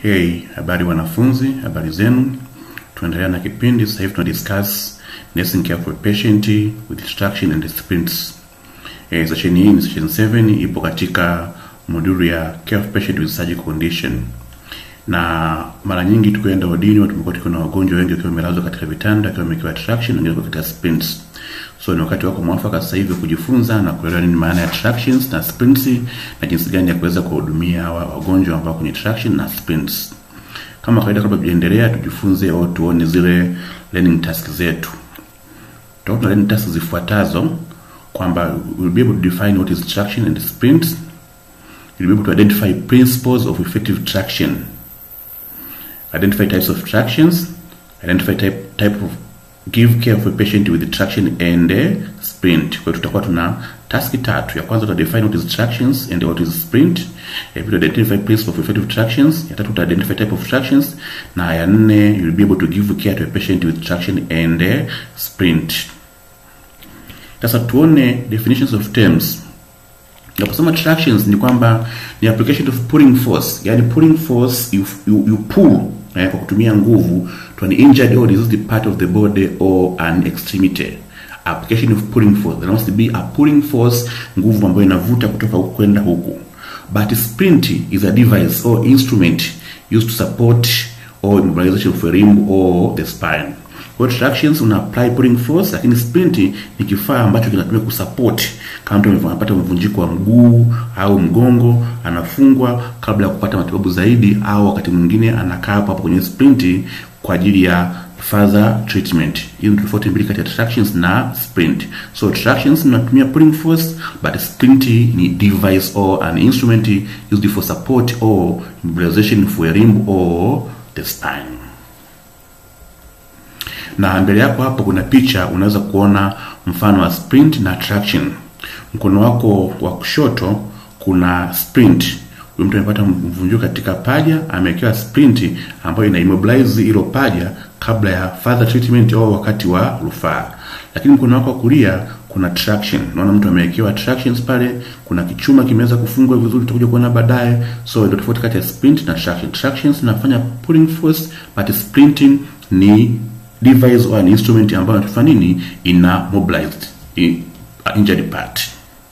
Hey, habari wanafunzi, habari zenu. Tunaendelea na kipindi sasa hivi tuna discuss nursing care for a patient with distraction and sprints. Eh, session hii ni session 7 ipo katika moduli ya care of patient with surgical condition. Na mara nyingi tukienda wodini tumekuwa tukiwa na wagonjwa wengi wakiwa wamelazwa katika vitanda, wakiwa wamewekewa traction, wengine wakiwa katika sprints. So ni wakati wako mwafaka sasa hivi kujifunza na kuelewa nini maana ya tractions na sprints na jinsi gani ya kuweza kuwahudumia hawa wagonjwa ambao kwenye traction na sprints. Kama kawaida, kabla tujaendelea, tujifunze au tuone zile learning tasks zetu. Tutaona learning tasks zifuatazo kwamba we'll be able to define what is traction and sprints. We'll be able to identify principles of effective traction. Identify types of tractions. Identify type, type of give care for a patient with traction and uh, sprint. Kwa hiyo tutakuwa tuna taski tatu. Ya kwanza tuta define what is tractions and what is sprint. Ya pili identify principle of effective tractions. Ya tatu tuta identify type of tractions na ya nne you'll be able to give care to a patient with traction and uh, sprint. Sasa tuone definitions of terms. Naposema tractions ni kwamba ni application of pulling force, yani pulling force you, you, you pull eh, kwa kutumia nguvu to an injured or diseased part of the body or an extremity. Application of pulling force. There must be a pulling force, nguvu ambayo inavuta kutoka huku kwenda huku. But sprint is a device or instrument used to support or immobilization of a limb or the spine. Kwa tractions una apply pulling force, lakini sprint ni kifaa ambacho kinatumika kusupport kama mtu anapata mvunjiko wa mguu au mgongo, anafungwa kabla ya kupata matibabu zaidi, au wakati mwingine anakaa hapo hapo kwenye sprint kwa ajili ya further treatment. Hiyo ni tofauti mbili kati ya tractions na sprint. So tractions inatumia pulling force, but sprint ni device or an instrument used for support or immobilization for a limb or the spine na mbele yako hapo kuna picha, unaweza kuona mfano wa sprint na traction. Mkono wako wa kushoto kuna sprint. Huyu mtu amepata mvunjiko katika paja, amewekewa sprint ambayo ina immobilize hilo paja kabla ya further treatment au wakati wa rufaa. Lakini mkono wako wa kulia kuna traction. Unaona mtu amewekewa tractions pale, kuna kichuma kimeweza kufungwa vizuri, tutakuja kuona baadaye. So ndio tofauti kati ya sprint na traction. Tractions inafanya pulling force, but sprinting ni device or an instrument ambayo inatufanya nini, ina mobilized injured part.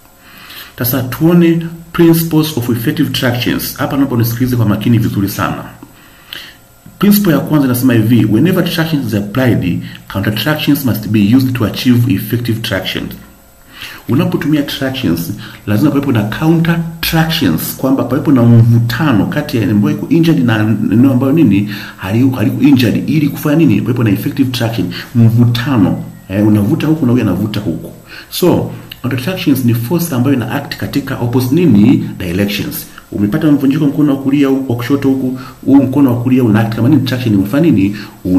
Sasa tuone principles of effective tractions. Hapa naomba unisikilize kwa makini vizuri sana. Principle ya kwanza inasema hivi, whenever traction is applied, counter tractions must be used to achieve effective traction. Unapotumia tractions lazima pawepo na counter tractions, kwamba pawepo na mvutano kati ya ambayo iko injured na eneo ambayo nini haliko haliko injured, ili kufanya nini, pawepo na effective traction, mvutano eh, unavuta huku na huyu anavuta huku. So counter tractions ni force ambayo ina act katika opposite nini directions. Umepata mvunjiko mkono wa kulia huku, wa kushoto huku, huu mkono wa kulia una act kama nini, traction unafanya nini,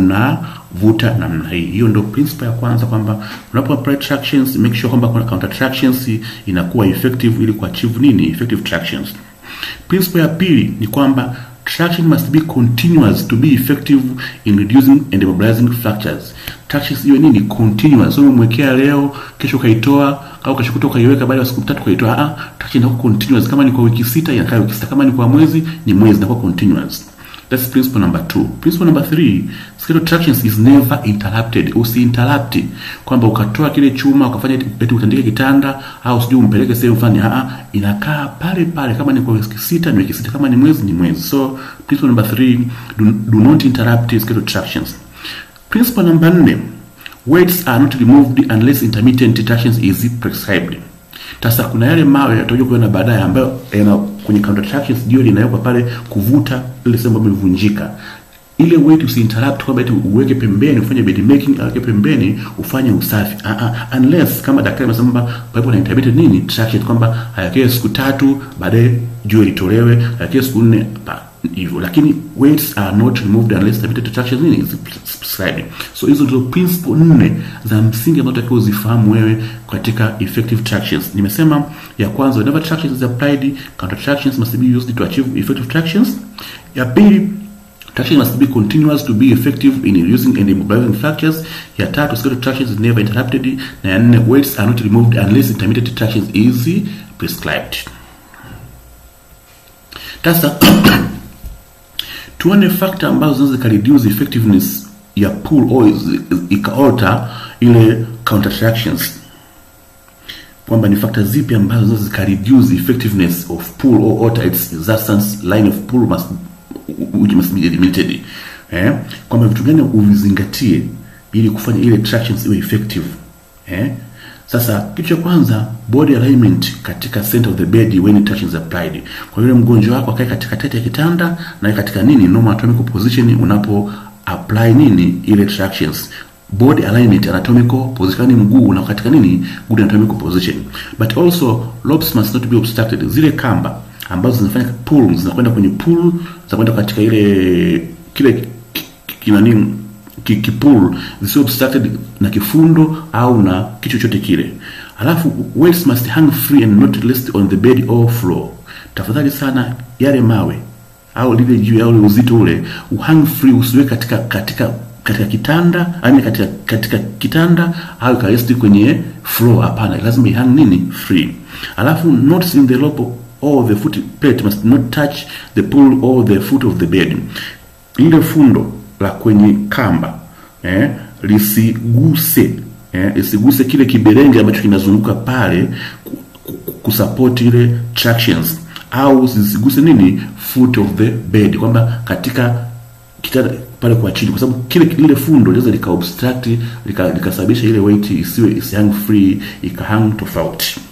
unavuta namna hii. Hiyo ndio principle ya kwanza, kwamba unapo apply tractions make sure kwamba kuna counter tractions inakuwa effective ili kuachieve nini, effective tractions. Principle ya pili ni kwamba traction must be continuous to be effective in reducing and immobilizing fractures. Tractions hiyo nini? Continuous. So umemwekea leo, kesho kaitoa au kesho kutoka kaiweka, baada ya siku tatu kaitoa. Ah, traction inakuwa continuous. Kama ni kwa wiki sita inakaa wiki sita, kama ni kwa mwezi ni mwezi, inakuwa continuous. That's principle number two. Principle number three, skeletal tractions is never interrupted. Usi interrupt kwamba ukatoa kile chuma ukafanya eti utandike kitanda au sijui umpeleke sehemu fulani. Ah, inakaa pale pale, kama ni kwa wiki sita ni wiki sita, kama ni mwezi ni mwezi. So principle number three, do, do not interrupt skeletal tractions. Principle number four, weights are not removed unless intermittent tractions is prescribed. Sasa kuna yale mawe yatakuja kuona baadaye ambayo yana kwenye counter tractions ndio linawekwa pale kuvuta ile sehemu ambayo imevunjika. Ile weight usiinterrupt kwamba eti uweke pembeni ufanye bed making aweke pembeni ufanye usafi. Ah ah, unless kama daktari amesema kwamba paipo na intermittent nini traction kwamba hayakee siku tatu baadaye jua litolewe, hayakee siku nne hivyo lakini weights are not removed unless intermittent traction nini is prescribed. So hizo ndio principle nne za msingi ambazo unatakiwa uzifahamu wewe katika effective tractions. Nimesema ya kwanza, whenever traction is applied, counter tractions must be used to achieve effective tractions. Ya pili, traction must be continuous to be effective in reducing and immobilizing fractures. Ya tatu, skeletal tractions is never interrupted. Na ya nne, weights are not removed unless intermittent tractions is prescribed. Sasa tuone factor ambazo zinaweza zika reduce effectiveness ya pull au ikaalter ile counteractions kwamba ni factor zipi ambazo zinaweza zika reduce effectiveness of pull or alter its resistance line of pull must which must be eliminated eh kwamba vitu gani uvizingatie ili kufanya ile tractions iwe effective eh sasa kitu cha kwanza body alignment katika center of the bed when traction is applied kwa yule mgonjwa wako akae katika tete ya kitanda na katika nini normal anatomical position unapo apply nini ile tractions body alignment anatomical position yani mguu na katika nini good anatomical position but also lobes must not be obstructed zile kamba ambazo zinafanya pull zinakwenda kwenye pull zinakwenda katika ile kile kinani kipul zisio obstructed na kifundo au na kitu chochote kile alafu weights must hang free and not rest on the bed or floor tafadhali sana yale mawe au lile juu au uzito ule uhang free usiwe katika katika katika kitanda yani katika katika kitanda au karesti kwenye floor hapana lazima ihang nini free alafu notes in the lobe or the foot plate must not touch the pool or the foot of the bed lile fundo la kwenye kamba eh, lisiguse eh, lisiguse kile kiberenge ambacho kinazunguka pale kusupport ile tractions au zisiguse nini foot of the bed kwamba katika kitanda pale kwa chini kwa sababu kile lile fundo linaweza lika obstruct likasababisha lika ile weight isiwe isihang free ikahang tofauti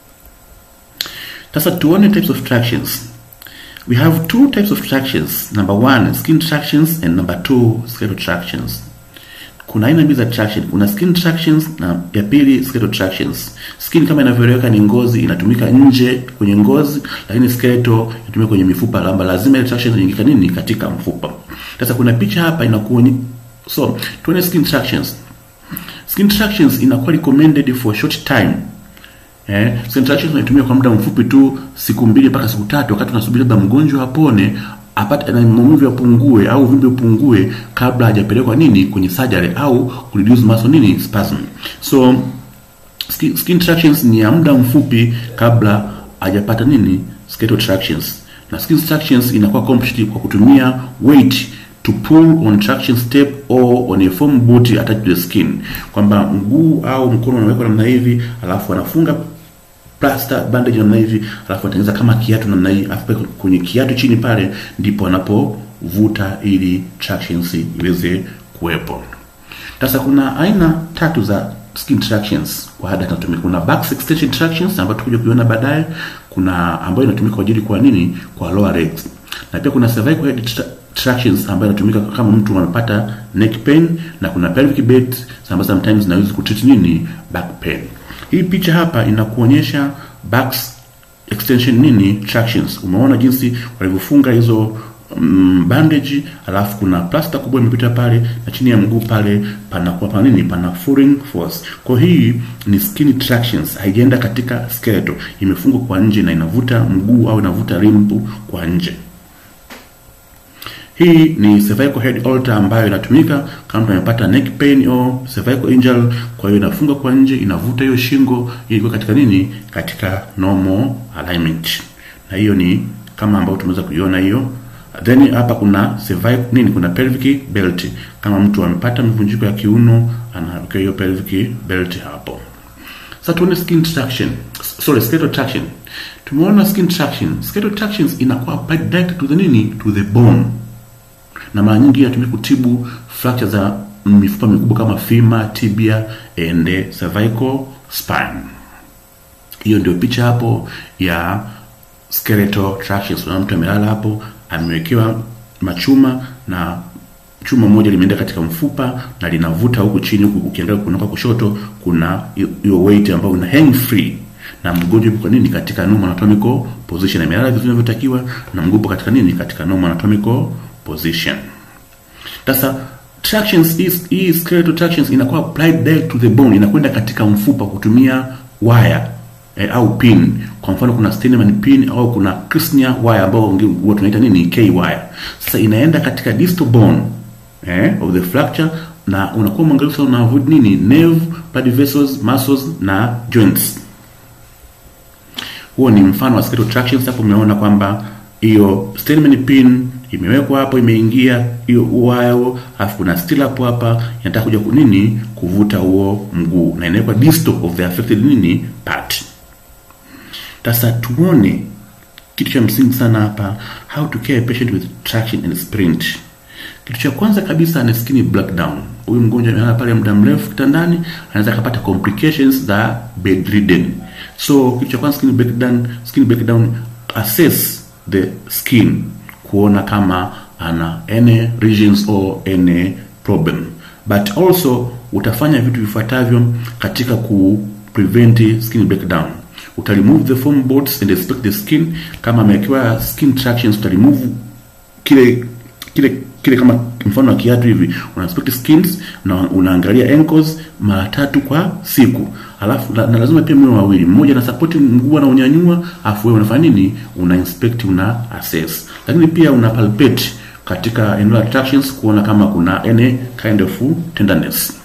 sasa tuone types of tractions we have two types of tractions number one skin tractions and number two skeletal tractions kuna aina mbili za traction kuna skin tractions na ya pili skeletal tractions skin kama inavyoeleweka ni ngozi inatumika nje kwenye ngozi lakini skeletal inatumika kwenye mifupa lamba lazima ile traction iingika nini katika mfupa sasa kuna picha hapa inakuonyesha so tuone skin tractions skin tractions inakuwa recommended for a short time Eh, centration tunaitumia kwa muda mfupi tu siku mbili mpaka siku tatu wakati tunasubiri labda mgonjwa apone apate na maumivu yapungue au uvimbe upungue kabla hajapelekwa nini kwenye surgery au kureduce muscle nini spasm. So skin, skin tractions ni ya muda mfupi kabla hajapata nini skeletal tractions. Na skin tractions inakuwa accomplished kwa kutumia weight to pull on traction step or on a foam boot attached to the skin, kwamba mguu au mkono unawekwa namna hivi, alafu anafunga plaster bandage namna hivi, alafu anatengeneza kama kiatu namna hii, alafu kwenye kiatu chini pale ndipo anapovuta ili tractions iweze kuwepo. Sasa kuna aina tatu za skin tractions kwa hada inatumika. Kuna back extension tractions ambayo tutakuja kuiona baadaye, kuna ambayo inatumika kwa ajili kwa nini, kwa lower legs, na pia kuna cervical head tra tractions ambayo inatumika kama mtu anapata neck pain, na kuna pelvic bed ambazo sometimes zinaweza kutreat nini, back pain. Hii picha hapa inakuonyesha back extension nini tractions. Umeona jinsi walivyofunga hizo mm, bandage, alafu kuna plaster kubwa imepita pale na chini ya mguu pale panakuwa pana nini, pana foreign force. Kwa hii ni skin tractions, haijaenda katika skeletal, imefungwa kwa nje na inavuta mguu au inavuta limbu kwa nje. Hii ni cervical head halter ambayo inatumika kama mtu amepata neck pain au cervical injury. Kwa hiyo inafunga kwa nje, inavuta hiyo shingo ili kuwa katika nini, katika normal alignment, na hiyo ni kama ambayo tumeweza kuiona hiyo. Then hapa kuna cervical nini, kuna pelvic belt. Kama mtu amepata mivunjiko ya kiuno, anaweka hiyo pelvic belt hapo. Sasa tuone skin traction, sorry, skeletal traction. Tumeona skin traction, skeletal tractions inakuwa applied direct to the nini, to the bone na mara nyingi inatumika kutibu fracture za mifupa mikubwa kama femur, tibia and cervical spine. Hiyo ndio picha hapo ya skeletal tractions. Kuna mtu amelala hapo, amewekewa machuma na chuma moja limeenda katika mfupa na linavuta huku chini, huku ukiangalia kunoka kushoto kuna hiyo weight ambayo ina hang free na mgonjwa yupo kwa nini katika normal anatomical position, amelala vizuri inavyotakiwa na mguu katika nini katika normal anatomical position. Sasa tractions is hii skeletal tractions inakuwa applied direct to the bone, inakwenda katika mfupa kutumia waya eh, au pin. Kwa mfano kuna Steinman pin au kuna Kirschner wire ambao huwa tunaita nini K wire. Sasa inaenda katika distal bone eh, of the fracture na unakuwa mwangalifu sana, una avoid nini nerve, blood vessels, muscles na joints. Huo ni mfano wa skeletal tractions. Hapo umeona kwamba hiyo Steinman pin imewekwa hapo, imeingia hiyo wire, alafu kuna steel hapo hapa, inataka kuja kunini kuvuta huo mguu, na inawekwa distal of the affected nini part. Sasa tuone kitu cha msingi sana hapa, how to care a patient with traction and sprint. Kitu cha kwanza kabisa ni skin breakdown. Huyu mgonjwa amelala pale muda mrefu kitandani, anaweza kupata complications za bedridden. So kitu cha kwanza skin breakdown, skin breakdown assess the skin kuona kama ana any regions or any problem, but also utafanya vitu vifuatavyo katika ku prevent skin breakdown. Uta remove the foam boards and inspect the skin. Kama amewekewa skin tractions, uta remove kile kile kile kama mfano wa kiatu hivi, una inspect skins na unaangalia ankles mara tatu kwa siku, alafu na, na lazima pia mwe wawili, mmoja na support mguu na unyanyua, afu wewe unafanya nini? Una inspect, una assess, lakini pia una palpate katika eneo la tractions kuona kama kuna any kind of tenderness.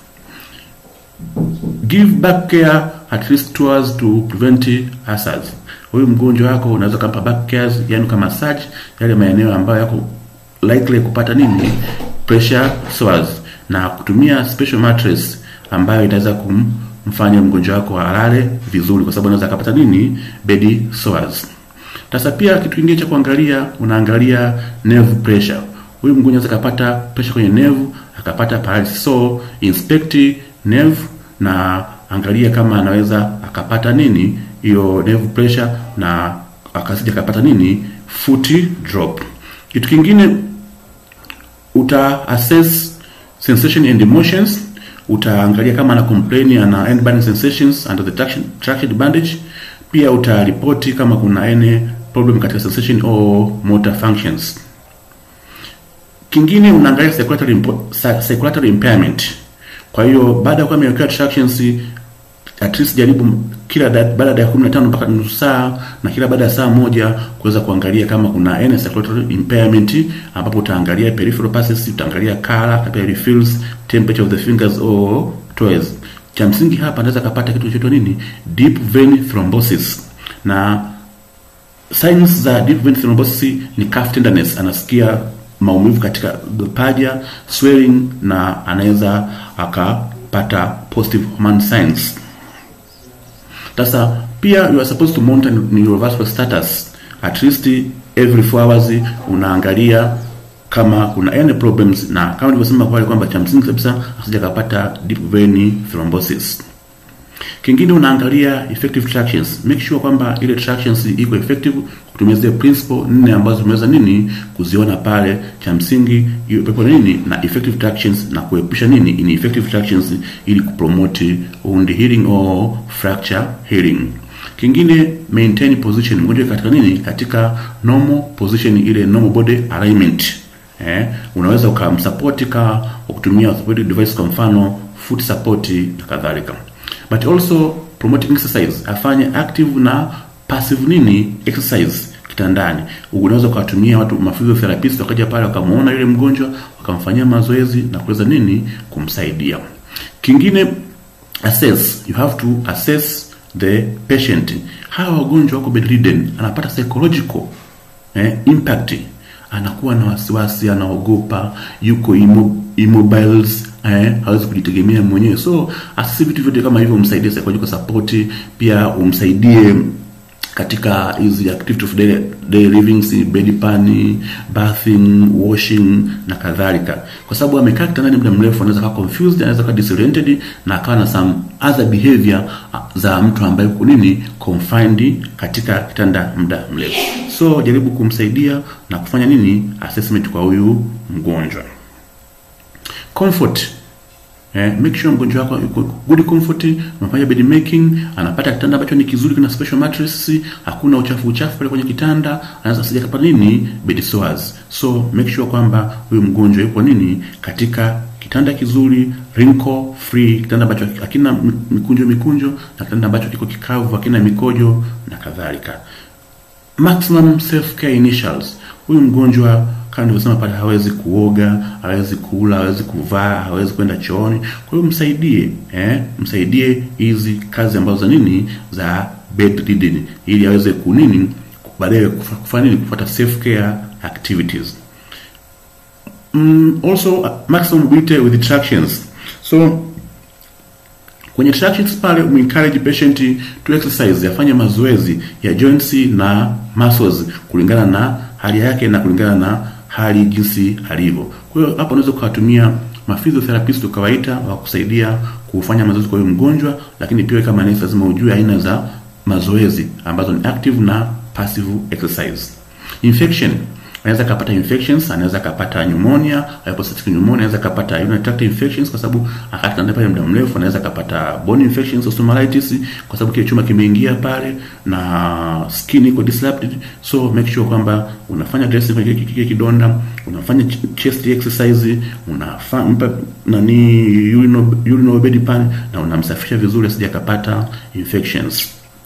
Give back care at least two hours to prevent ulcers. Huyu mgonjwa wako unaweza kumpa back care, yani kama massage yale maeneo ambayo yako likely kupata nini pressure sores, na kutumia special mattress ambayo inaweza kumfanya mgonjwa wako alale vizuri, kwa sababu anaweza akapata nini bed sores. Sasa pia kitu kingine cha kuangalia, unaangalia nerve pressure. Huyu mgonjwa anaweza akapata pressure kwenye nerve akapata paralysis, so inspect nerve na angalia kama anaweza akapata nini hiyo nerve pressure na akasija akapata nini foot drop. Kitu kingine uta assess sensation and emotions. Utaangalia kama ana complain ana end burning sensations under the traction traction bandage. Pia utaripoti kama kuna any problem katika sensation or motor functions. Kingine unaangalia circulatory impo- circulatory impairment. Kwa hiyo baada ya kuwa amewekewa tractions at least jaribu kila da, baada ya 15 mpaka nusu saa na kila baada ya saa moja kuweza kuangalia kama kuna any circulatory impairment, ambapo utaangalia peripheral pulses, utaangalia color, capillary fills, temperature of the fingers or toes. Cha msingi hapa anaweza kapata kitu kinachoitwa nini, deep vein thrombosis, na signs za deep vein thrombosis ni calf tenderness, anasikia maumivu katika paja, swelling, na anaweza akapata positive hormone signs. Sasa pia you are supposed to monitor neurovascular status at least every 4 hours, unaangalia kama kuna any problems, na kama nilivyosema pale kwamba cha msingi kabisa asija kapata deep vein thrombosis. Kingine unaangalia effective tractions, make sure kwamba ile tractions iko effective kutumia zile principle nne ambazo tumeweza nini kuziona pale. Cha msingi hiyo pepo nini na effective tractions na kuepusha nini ineffective tractions ili kupromote wound healing or fracture healing. Kingine maintain position, mgonjwa katika nini, katika normal position, ile normal body alignment. Eh, unaweza ukamsupport ka kutumia orthopedic device, kwa mfano foot support na kadhalika but also promoting exercise, afanye active na passive nini exercise kitandani. Unaweza ukawatumia watu maphysiotherapist wakaja pale wakamuona yule mgonjwa wakamfanyia mazoezi na kuweza nini kumsaidia. Kingine assess, you have to assess the patient. Hawa wagonjwa wako bedridden, anapata psychological eh, impact, anakuwa na wasiwasi, anaogopa, yuko immo, immobiles eh, hawezi kujitegemea mwenyewe. So asisi vitu vyote kama hivyo, umsaidie psychological support, pia umsaidie katika hizi activity of daily, daily living, si bed pan, bathing, washing na kadhalika, kwa sababu amekaa kitandani muda mrefu, anaweza kuwa confused, anaweza kuwa disoriented na akawa na some other behavior za mtu ambaye uko nini confined katika kitanda muda mrefu. So jaribu kumsaidia na kufanya nini assessment kwa huyu mgonjwa. Comfort Eh, make sure mgonjwa wako yuko good comfort, unafanya bed making, anapata kitanda ambacho ni kizuri, kina special mattress, hakuna uchafu uchafu pale kwenye kitanda, anaweza sija kapata nini bed sores. So make sure kwamba huyu mgonjwa yuko nini katika kitanda kizuri, wrinkle free, kitanda ambacho hakina mikunjo mikunjo, na kitanda ambacho kiko kikavu, hakina mikojo na kadhalika. Maximum self care initials. Huyu mgonjwa kama nilivyosema pale, hawezi kuoga, hawezi kula, hawezi kuvaa, hawezi kwenda chooni. Kwa hiyo msaidie, eh, msaidie hizi kazi ambazo za nini za bedridden, ili aweze kunini baadaye kufanya nini, kufuata self care activities. mm, also uh, maximum mobility with tractions so kwenye tractions pale umencourage patient to exercise afanye mazoezi ya joints na muscles kulingana na hali yake na kulingana na hali jinsi alivyo kwa hiyo hapo unaweza ukawatumia maphysiotherapist ukawaita wa kusaidia kufanya mazoezi kwa huyo mgonjwa lakini pia kama nesi lazima ujue aina za mazoezi ambazo ni active na passive exercise infection anaweza kapata infections anaweza kapata pneumonia hypostatic pneumonia anaweza kapata urinary tract infections kwa sababu akatanda pale muda mrefu anaweza kapata bone infections osteomyelitis kwa sababu kile chuma kimeingia pale na skin iko disrupted so make sure kwamba unafanya dressing kwenye kile kidonda unafanya ch- chest exercise unafanya nani urinal urinal bed pan na unamsafisha vizuri asije akapata infections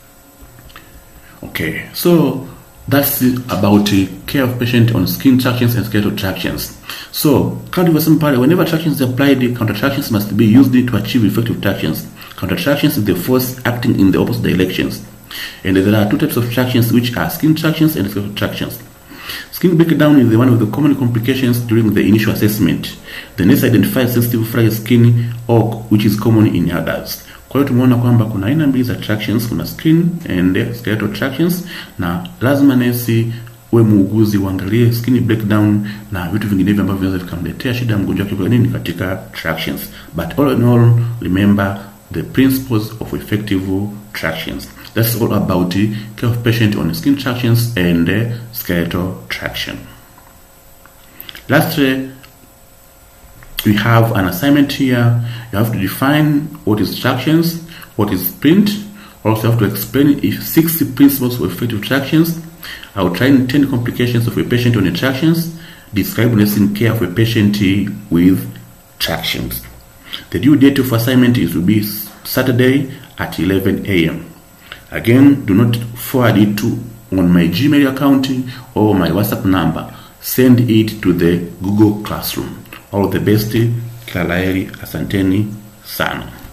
Okay, so that's it about the care of patient on skin tractions and skeletal tractions. So, kama tulivyosema pale, whenever tractions is applied, counter tractions must be used to achieve effective tractions. Counter tractions is the force acting in the opposite directions. And there are two types of tractions which are skin tractions and skeletal tractions. Skin breakdown is the one of the common complications during the initial assessment. The nurse identifies sensitive fragile skin or which is common in adults. Kwa hiyo tumeona kwamba kuna aina mbili za tractions, kuna skin and skeletal tractions, na lazima nesi we muuguzi uangalie skin breakdown na vitu vinginevyo ambavyo vinaweza vikamletea shida mgonjwa wake kwa nini katika tractions. But all in all, remember the principles of effective tractions. That's all about the care of patient on skin tractions and uh, skeletal traction. Lastly, we have an assignment here. You have to define what is tractions, what is sprint. Also, have to explain if six principles of effective tractions. Outline 10 complications of a patient on tractions. Describe nursing care of a patient with tractions. The due date of assignment is to be Saturday at 11 a.m. Again, do not forward it to on my Gmail account or my WhatsApp number. Send it to the Google Classroom. All the best. Kila laheri, asanteni sana.